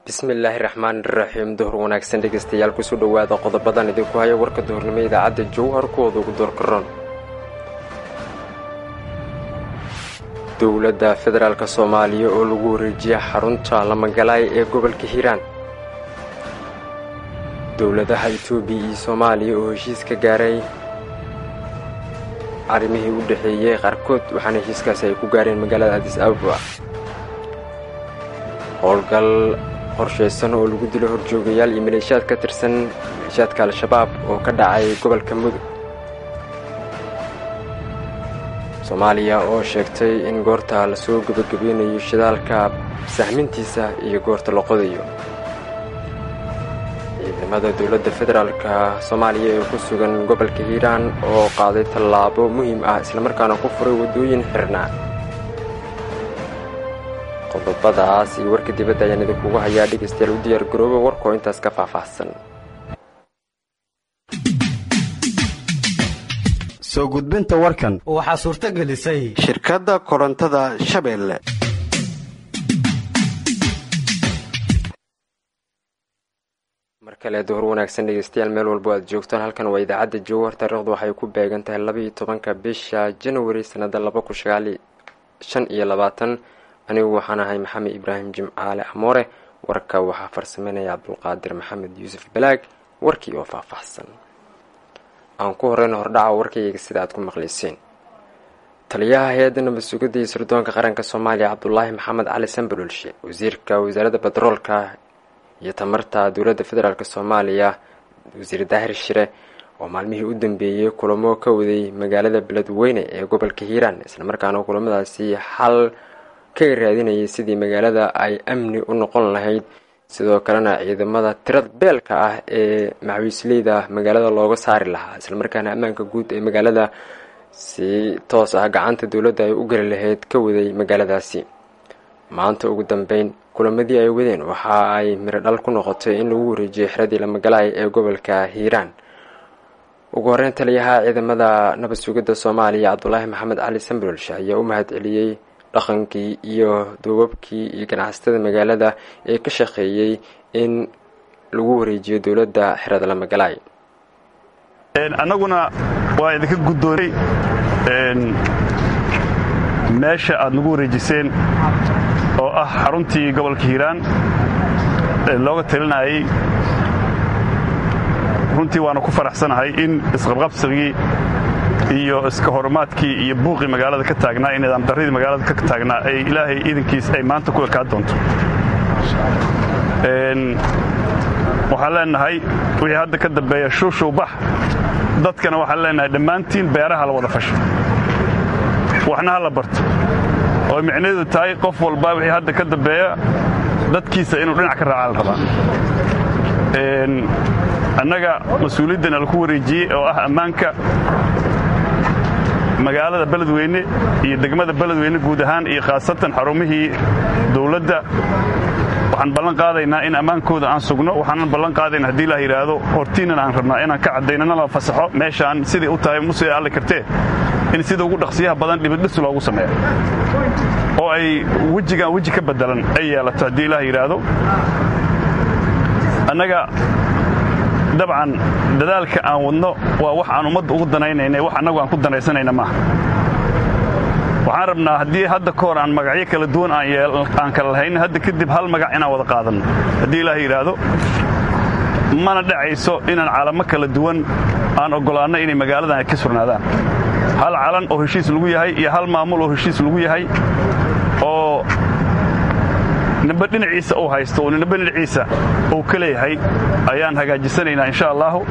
bismillaahi raxmaani raxiim duhur wanaagsan dhegaystayaal kusoo dhowaada qodobadan idinku haya warka duhurnimo idaacadda jowhar kuwooda ugu doorkaroon dowladda federaalk soomaaliya oo lagu wareejiya xarunta lamagalaay ee gobolka hiiraan dowladaha etoobiya iyo soomaaliya oo heshiis ka gaaray arrimihii u dhexeeyey qaarkood waxaana heshiiskaasi ay ku gaareen magaalada adis ababa howlgal qorshaysan oo lagu dilo horjoogayaal iyo maleeshiyaad ka tirsan maleeshiyaadka al-shabaab oo ka dhacay gobolka mudug soomaaliya oo sheegtay in goorta lasoo gebagabeynayo shidaalka sahmintiisa iyo goorta la qodayo ciidamada dowladda federaalka soomaaliya ee ku sugan gobolka hiiraan oo qaaday tallaabo muhiim ah islamarkaana ku furay waddooyin xirnaa qodobadaas iyo warka dibadda ayaan idinkugu hayaa dhegaystayaal u diyaar garooba warkoo intaas ka faahfaahsan soo gudbinta warkan waxaa suurto gelisay shirkadda korontada shabeelle mar kale duhur wanaagsan dhegaystayaal meel walbo aad joogtaan halkan waa idaacadda jowhar taariikhdu waxay ku beegan tahay labaiyo tobanka bisha janawari sannada laba kun shagaali shan iyo labaatan anigu waxaan ahay maxamed ibraahim jimcaale amoore warka waxaa farsameynaya cabdulqaadir maxamed yuusuf balaag warkii oo faahfaahsan aan ku horeyna hordhaca warkayga sida aad ku maqlayseen taliyaha hay-adda nabad sugidda iyo sirdoonka qaranka soomaaliya cabdulaahi maxamed cali sanbalolshe wasiirka wasaaradda batroolka iyo tamarta dowladda federaalk soomaaliya wasiir daahir shire oo maalmihii u dambeeyey kulamo ka waday magaalada beledweyne ee gobolka hiiraan islamarkaana kulamadaasi xal ka raadinayay sidii magaalada ay amni u noqon lahayd sidoo kalena ciidamada tirad beelka ah ee maxwiisleyda magaalada looga saari lahaa islamarkaana ammaanka guud ee magaalada si toos ah gacanta dowladda ay u geli lahayd ka waday magaaladaasi maanta ugu dambeyn kulamadii ay wadeen waxa ay miro dhal ku noqotay in lagu wareejiyay xeradii lamagalaay ee gobolka hiiraan ugu horeyn taliyaha ciidamada nabad sugidda soomaaliya cabdulaahi maxamed cali sambololshe ayaa u mahad celiyey dhaqankii iyo duubabkii iyo ganacsatada magaalada ee ka shaqeeyey in lagu wareejiyo dowladda xerada lamagalaay annaguna waa idinka guddoonay meesha aad nagu wareejiseen oo ah xaruntii gobolka hiiraan ee looga talinayay runtii waana ku faraxsanahay in isqabqabsigii iyo iska horumaadkii iyo buuqii magaalada ka taagnaa iyo nidaam darridii magaalada ka taagnaa ay ilaahay iidankiis ay maanta ku ekaan doonto waxaan leenahay wixii hadda ka dambeeya shuushuw bax dadkana waxaan leenahay dhammaantiin beeraha la wada fasho waxna ha la barto oo micnaheedu tahay qof walba wixii hadda ka dambeeya dadkiisa inuu dhinac ka raacaa la rabaa annaga mas-uuliyaddana laku wareejiyey oo ah ammaanka magaalada beledweyne iyo degmada beledweyne guud ahaan iyo khaasatan xarumihii dowladda waxaan ballan qaadaynaa in ammaankooda aan sugno waxaanan ballan qaadayna haddii la yidhaahdo hortiinan aan rabnaa inaan ka caddaynana la fasaxo meeshaan sidai u tahay musee alle kartee in sida ugu dhaqsiyaha badan dhibidhis loogu sameeyo oo ay wejigaan weji ka bedelan ay yeelato haddii ilaah yidhaahdo annaga dabcan dadaalka aan wadno waa wax aan ummadda ugu danaynayna wax annagu aan ku danaysanayna maaha waxaan rabnaa haddii hadda ka hor aan magacyo kala duwan aan kala lahayn hadda kadib hal magac inaan wada qaadanno haddii ilaah yidhaahdo mana dhacayso inaan calamo kala duwan aan oggolaanno inay magaaladan ay ka surnaadaan hal calan oo heshiis lagu yahay iyo hal maamul oo heshiis lagu yahay oo nimbe dhinaciisa uu haysto oo nimbe dhinaciisa uu ka leeyahay ayaan hagaajisanaynaa insha allaahu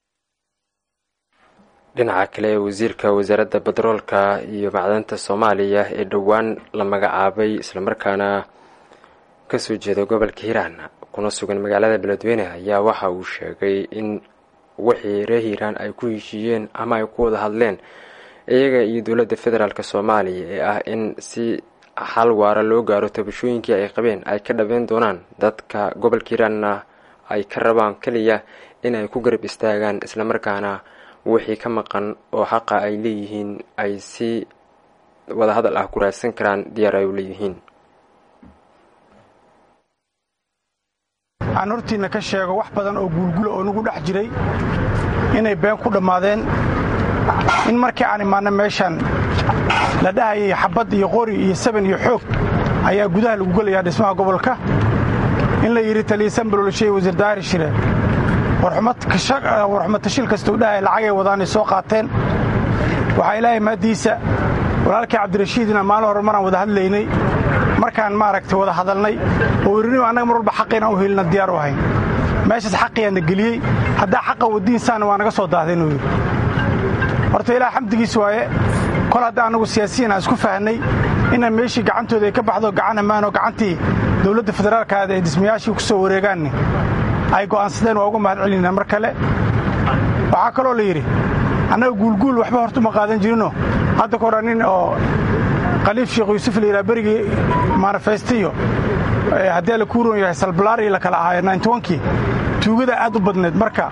dhinaca kale wasiirka wasaaradda batroolka iyo macdanta soomaaliya ee dhowaan la magacaabay islamarkaana ka soo jeeda gobolka hiiraan kuna sugan magaalada beledweyne ayaa waxa uu sheegay in wixii reer hiiraan ay ku heshiiyeen ama ay ku wada hadleen iyaga iyo dowladda federaalk soomaaliya ee ah in si xal waara loo gaaro tabashooyinkii ay qabeen ay ka dhabeyn doonaan dadka gobolka hiiraanna ay ka rabaan keliya inay ku garab istaagaan islamarkaana wixii ka maqan oo xaqa ay leeyihiin ay si wadahadal ah ku raadsan karaan diyaar ay u leeyihiin aan hortiinna ka sheego wax badan oo guulgula oo nagu dhex jiray inay been ku dhammaadeen in markii aan imaanna meeshaan la dhahayay xabbad iyo qori iyo saban iyo xoog ayaa gudaha lagu gelayaa dhismaha gobolka in la yidhi taliyasan baloolshay wasiir daahir shire warxumatashil kastuu dhahay lacagay wadaanay soo qaateen waxaa ilaahay maaddiisa walaalkii cabdirashiidina maalin hore maraan wada hadlaynay markaan maaragtay wada hadalnay oo wirnima annaga mar walba xaqiinaan u helina diyaar u ahayn meeshaas xaqiyaanna geliyey haddaa xaqa wadiinsaana waa naga soo daahday inuu yidhi horta ilaah xamdigiis waaye kol hadda annagu siyaasiyiin aan isku fahnay inaan meeshii gacantooda ay ka baxdo gacan ammaanoo gacantii dowladda federaalkaada ee dhismayaashii ku soo wareegaanni ay go'aansadeen waa uga mahad celinaa mar kale waxaa kaloo la yidhi annaga guulguul waxba horta uma qaadan jirinoo hadda ka hora nin oo khaliif sheekh yuusuf la yidhaha berigii manifestiyo haddii la kuuron yahay salbalaari la kala ahaayo nintobankii tuugada aad u badnayd marka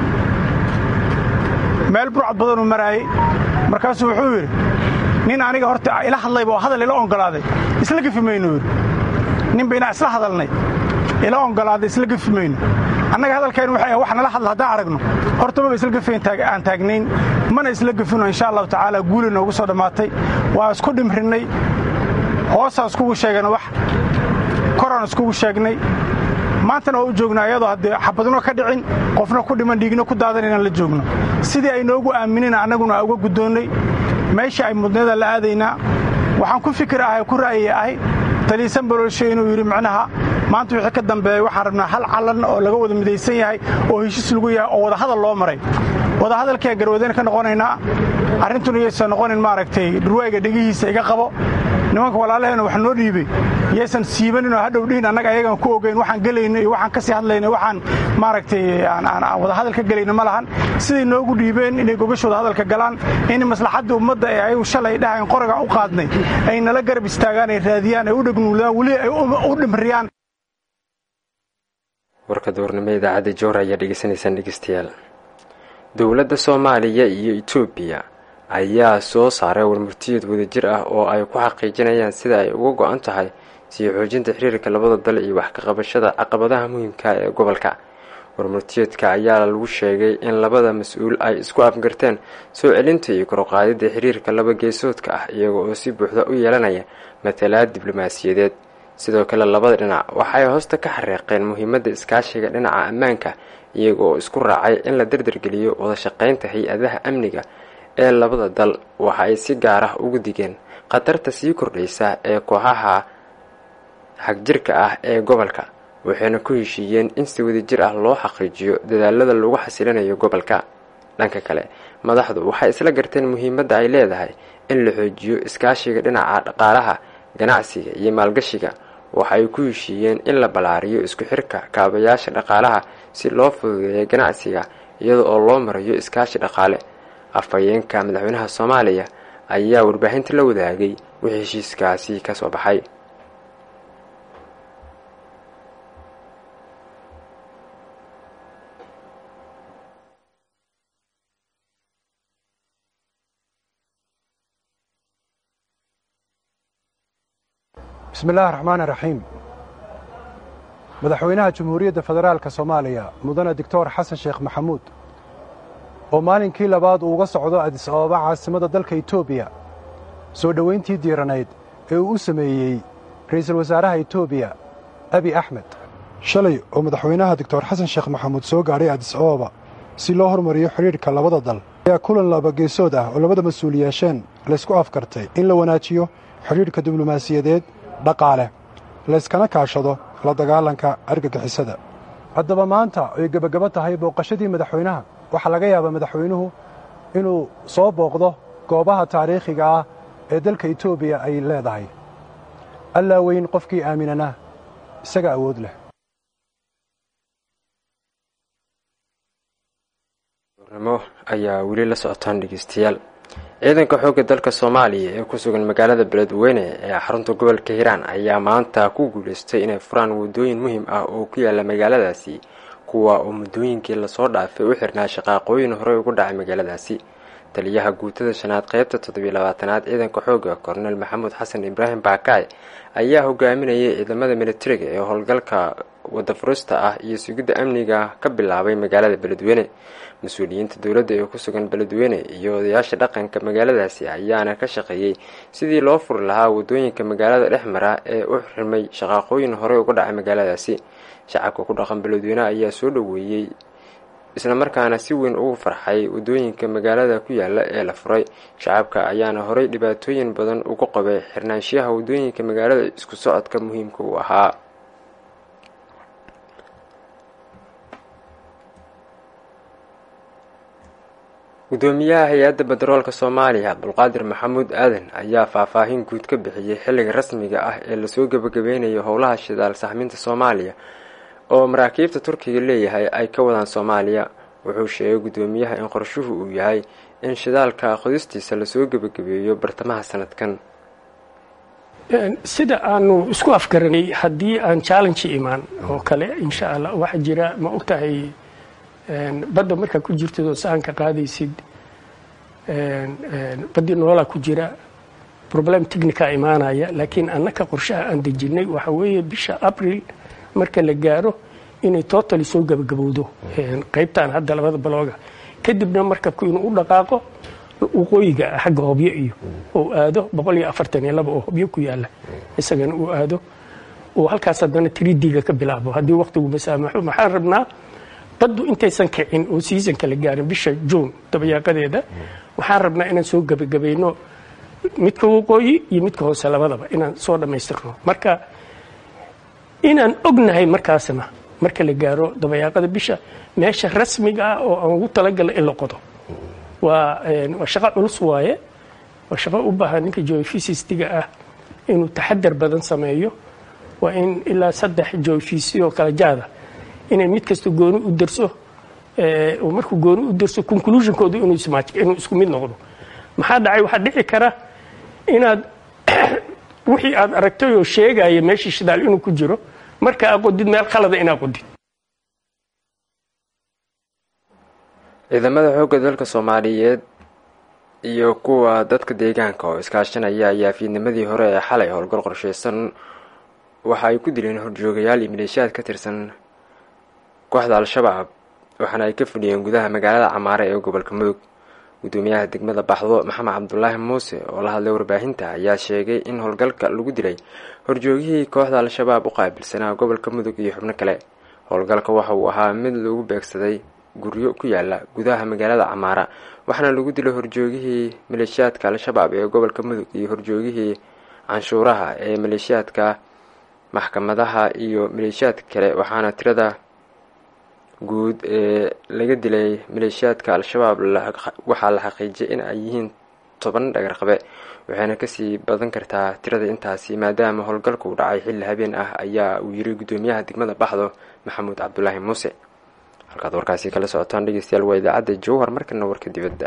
meel burcad badanuu maraayey markaasuu wuxuu yidhi nin aniga horta ila hadlayba oo hadal ila ongolaaday isla gefi mayno yidhi ninba inaa isla hadalnay ila ongolaaday isla gefi mayno annaga hadalkaynu waxay wax nala hadla haddaan aragno horta maba isla gefayn aan taagnayn mana isla gefino insha allahu tacaala guuli noogu soo dhammaatay waa isku dhimrinnay hoosaan iskugu sheegana wax koraan iskugu sheegnay maantana waa u joognaa iyadoo haddee xabadno ka dhicin qofna ku dhiman dhiigna ku daadan inaan la joogno sidii ay noogu aaminina annaguna uga guddoonnay meeshii ay mudnada la aadaynaa waxaan ku fikir ahay ku ra'yiya ahay taliisan baloolshe inuu yidhi macnaha maanta wixii ka dambeeya waxaan rabnaa hal calan oo laga wada midaysan yahay oo heshiis lagu yahay oo wadahadal loo maray wadahadalkiaan garwadeen ka noqonaynaa arrintuna yaysan noqonin maaragtay dhurwaayga dhegihiisa iga qabo nimanka walaalaheena wax noo dhiibay yaysan siibaninoo hadhow dhihin annaga ayagaan ku ogeyn waxaan gelayno iyo waxaan ka sii hadlayno waxaan maaragtay aan wadahadal ka gelayno ma lahan siday noogu dhiibeen inay gogashooda hadalka galaan in maslaxadda ummadda ee ayagu shalay dhahayn qorigan u qaadnay ay nala garab istaagaan ay raadiyaan ay u dhegnuuladaan weli ay u dhimriyaan warka duurnimo idaacadda joor ayaa dhegeysanaysaan dhegeystayaal dowladda soomaaliya iyo etoobiya ayaa soo saaray warmurtiyad wadajir ah oo ay ku xaqiijinayaan sida ay uga go-an tahay sii xoojinta xiriirka labada dal iyo wax ka qabashada caqabadaha muhiimka ee gobolka warmurtiyeedka ayaa lagu sheegay in labada mas-uul ay isku afgarteen soo celinta iyo korqaadida xiriirka laba geesoodka ah iyaga oo si buuxda u yeelanaya matalaad diblomaasiyadeed sidoo kale labada dhinac waxay hoosta ka xariiqeen muhiimadda iskaashiga dhinaca ammaanka iyaga oo isku raacay in la dardargeliyo wada shaqaynta hay-adaha amniga ee labada dal waxa ay si gaar ah ugu digeen khatarta sii kordhaysa ee kooxaha xagjirka ah ee gobolka waxayna ku heshiiyeen in si wadajir ah loo xaqiijiyo dadaalada lagu xasilinayo gobolka dhanka kale madaxdu waxay isla garteen muhiimadda ay leedahay in la xoojiyo iskaashiga dhinaca dhaqaalaha ganacsiga iyo maalgashiga waxa ay ku heshiiyeen in la ballaariyo isku xirka kaabayaasha dhaqaalaha si loo fududeeyo ganacsiga iyada oo loo marayo iskaashi dhaqaale afhayeenka madaxweynaha soomaaliya ayaa warbaahinta la wadaagay wixii heshiiskaasi ka soo baxay bismi illaahi raxmaani raxiim madaxweynaha jamhuuriyadda federaalka soomaaliya mudane doctor xasan sheekh maxamuud oo maalinkii labaad uu uga socdo adis ababa caasimadda dalka etoobiya soo dhowayntii diiranayd ee uu u sameeyey ra'iisul wasaaraha etoobiya abi axmed shalay oo madaxweynaha doctor xasan sheekh maxamuud soo gaadhay adis ababa si loo hormariyo xidhiidhka labada dal ayaa kulan labageesood ah oo labada mas-uul yeesheen laysku afkartay in la wanaajiyo xidhiidhka diblomaasiyadeed dhaqaale layskana kaashado la dagaalanka argagixisada haddaba maanta ay gebagabo tahay booqashadii madaxweynaha waxaa laga yaabaa madaxweynuhu inuu soo booqdo goobaha taariikhiga ah ee dalka etoobiya ay leedahay allaa weyn qofkii aaminana isaga awood leh nimo ayaa weli la socotaan dhegeystayaal ciidanka xoogga dalka soomaaliya ee ku sugan magaalada beledweyne ee xarunta gobolka hiiraan ayaa maanta ku guulaystay inay furaan waddooyin muhiim ah oo ku yaala magaaladaasi kuwa oo muddooyinkii lasoo dhaafay u xirnaa shaqaaqooyin horey ugu dhacay magaaladaasi taliyaha guutada shanaad qeybta toddobiyo labaatanaad ciidanka xoogga kornel maxamuud xasan ibraahim baakaay ayaa hogaaminayay ciidamada militariga ee howlgalka wada furista ah iyo sugidda amniga ka bilaabay magaalada beledweyne mas-uuliyiinta dowladda ee ku sugan beledweyne iyo odayaasha dhaqanka magaaladaasi ayaana ka shaqeeyey sidii loo furi lahaa wadooyinka magaalada dhex mara ee u xirmay shaqaaqooyin horey uga dhacay magaaladaasi shacabka ku dhaqan beledweyne ayaa soo dhoweeyey islamarkaana si weyn ugu farxay wadooyinka magaalada ku yaala ee la furay shacabka ayaana horey dhibaatooyin badan uga qabay xirnaanshiyaha wadooyinka magaalada isku socodka muhiimka u ahaa gudoomiyaha hay-adda bederoolka soomaaliya cabdulqaadir maxamuud aadan ayaa faahfaahin guud ka bixiyey xilliga rasmiga ah ee lasoo gebagabeynayo howlaha shidaal saxminta soomaaliya oo maraakiibta turkiga leeyahay ay ka wadaan soomaaliya wuxuu sheegay gudoomiyaha in qorshuhu uu yahay in shidaalka qodistiisa lasoo gebagabeeyo bartamaha sanadkan sida aanu isku afgaranay haddii aan challenge imaan oo kale insha allah waxaa jira ma ogtahay badda markaa ku jirtid oo sahanka qaadaysid baddii noolaa ku jira problem technica imaanaya laakiin annaka qorshaha aan dejinay waxa weeye bisha abril marka la gaaro inay totally soo gabagabowdo qaybtan hadda labada balooga kadibna markabku inuu u dhaqaaqo waqooyiga xagga hobyo iyo uu aado boqol iyo afartan iyo laba oo hobyo ku yaala isagana uu aado uu halkaas haddana tridiga ka bilaabo haddii waqtigu masaamaxo maxaan rabnaa baddu intaysan kicin oo seasonka la gaarin bisha juun dabayaaqadeeda waxaan rabnaa inaan soo gebagabayno midka waqooyi iyo midka hoose labadaba inaan soo dhammaystirno marka inaan ognahay markaasna marka la gaaro dabayaaqada bisha meesha rasmiga ah oo aan ugu talagalna in la qodo waa waa shaqo culus waaye waa shaqo u baahan ninka geophysicistiga ah inuu taxadar badan sameeyo waa in ilaa saddex geophysi oo kala jaada inay mid kasta gooni u darso oo markuu gooni u darso conclusionkooda inuu inuu isku mid noqdo maxaa dhacay waxaa dhici kara inaad wixii aad aragtay oo sheegaya meeshii shidaal inuu ku jiro marka aa qodid meel khalada inaa qodid ciidamada xoogga dalka soomaaliyeed iyo kuwa dadka deegaanka oo iskaashanaya ayaa fiidnimadii hore ee xalay howlgal qorsheysan waxa ay ku dileen horjoogayaal iyo maleeshiyaad ka tirsan kooxda al-shabaab waxaana ay ka fadhiyeen gudaha magaalada camaare ee gobolka mudug gudoomiyaha degmada baxdo maxamed cabdulaahi muuse oo la hadlay warbaahinta ayaa sheegay in howlgalka lagu dilay horjoogihii kooxda al-shabaab u qaabilsanaa gobolka mudug iyo xubno kale howlgalka waxa uu ahaa mid lagu beegsaday guryo ku yaala gudaha magaalada camaara waxaana lagu dilay horjoogihii maleeshiyaadka al-shabaab ee gobolka mudug iyo horjoogihii canshuuraha ee maleeshiyaadka maxkamadaha iyo maleeshiyaadka kale waxaana tirada guud ee laga dilay maleeshiyaadka al-shabaab waxaa la xaqiijiyay in ay yihiin toban dhagarqabe waxayna kasii badan kartaa tirada intaasi maadaama howlgalka uu dhacay xilli habeen ah ayaa uu yiri gudoomiyaha degmada baxdo maxamuud cabdulaahi muuse halkaad warkaasi kala socotaan dhegeystayaal waa idaacadda jowhar markana warka dibadda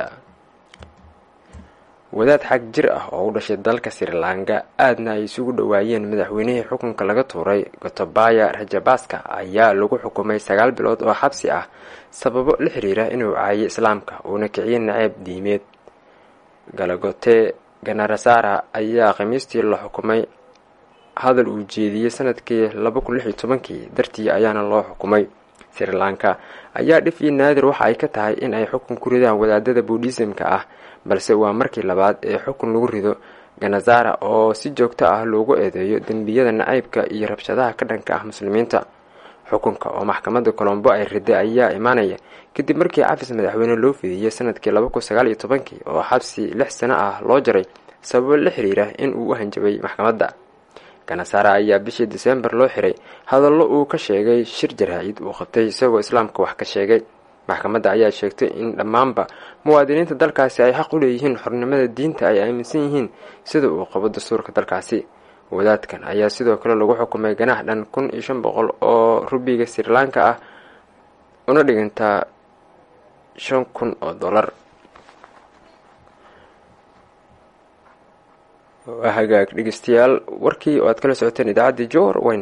wadaad xag jir ah oo u dhashay dalka srilanka aadna ay isugu dhowaayeen madaxweynihii xukunka laga tuuray gotobaya rajabaska ayaa lagu xukumay sagaal bilood oo xabsi ah sababo la xiriira inuu caayay islaamka uuna kiciyay naceeb diimeed galagote ganarasara ayaa khamiistii la xukumay hadal uu jeediyey sanadkii laba kun lix iyo tobankii dartii ayaana loo xukumay sri lanka ayaa dhif iyo naadir waxa ay ka tahay in ay xukun ku ridaan wadaadada buudhisimka ah balse waa markii labaad ee xukun lagu rido ganazara oo si joogto ah loogu eedeeyo dembiyada nacaybka iyo rabshadaha ka dhanka ah muslimiinta xukunka oo maxkamadda colombo ay riday ayaa imaanaya kadib markii cafis madaxweyne loo fidiyey sanadkii laba kun sagaal iyo tobankii oo xabsi lix sano ah loo jaray sababo la xiriira in uu u hanjabay maxkamadda ganasara ayaa bishii diseembar loo xiray hadallo uu ka sheegay shir jaraa-id uu qabtay isagoo islaamka wax ka sheegay maxkamadda ayaa sheegtay in dhammaanba muwaadiniinta dalkaasi ay xaq u leeyihiin xornimada diinta ay aaminsan yihiin sida uu qabo dastuurka dalkaasi wadaadkan ayaa sidoo kale lagu xukumay ganaax dhan kun iyo shan boqol oo rubiga sri lanka ah una dhigantaa shan kun oo dollar waa hagaag dhegeystayaal warkii oo aad kala socoteen idaacaddii jowar